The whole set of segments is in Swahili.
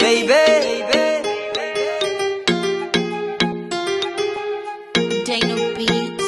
baby. Dano Beats.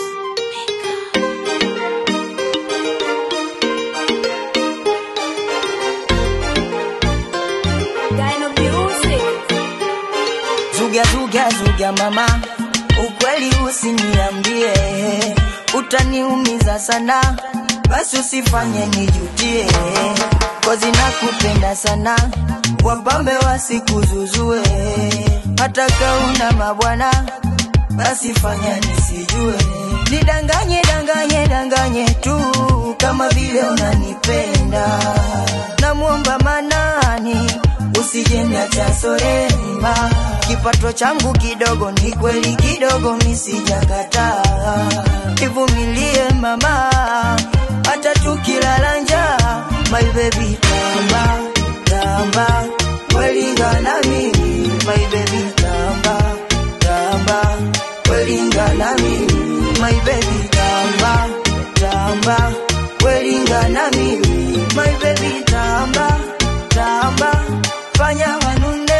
Dino Music. Zuga zuga zuga mama, ukweli usiniambie, utaniumiza sana, basi usifanye nijutie, kozi nakupenda sana, wapambe wasikuzuzue, hata kauna mabwana, basi fanya nisijue, nidanganye danganye danganye tu, kama vile unanipenda, namwomba manani usije niacha sorema, kipato changu kidogo, ni kweli kidogo, misijakataa, ivumilie mama, hata tukilala njaa, my baby tamba tamba, welingana mimi, my baby tamba tamba, welingana mimi, my baby tamba tamba, welingana mimi, my baby tamba tamba, fanya wanune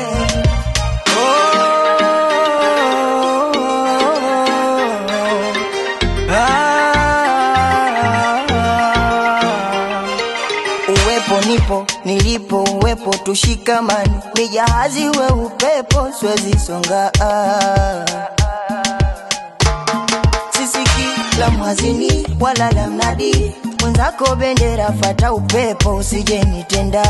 Uwepo nipo nilipo, uwepo tushikamani, ni jahazi we upepo, siwezi songa sisiki la mwazini wala la mnadi, mwenzako bendera, fata upepo, usije nitenda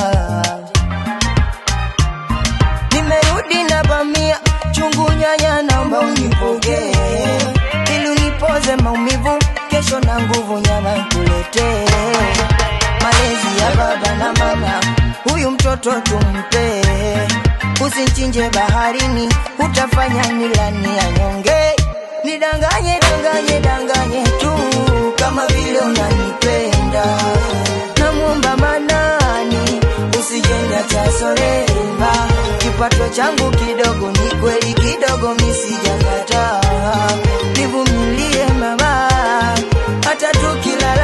nimerudi na bamia chungu nyanya, naomba unipokee ili unipoze maumivu, kesho na nguvu nyama nikuletee. Malezi ya baba na mama, huyu mtoto tumpe, usinchinje baharini, utafanya nilani anyonge. Nidanganye danganye danganye tu, kama vile unanipenda, namwomba manani usijeniacha sorema, kipato changu kidogo, ni kweli kidogo, misijakataa, nivumilie mama, hata tukilala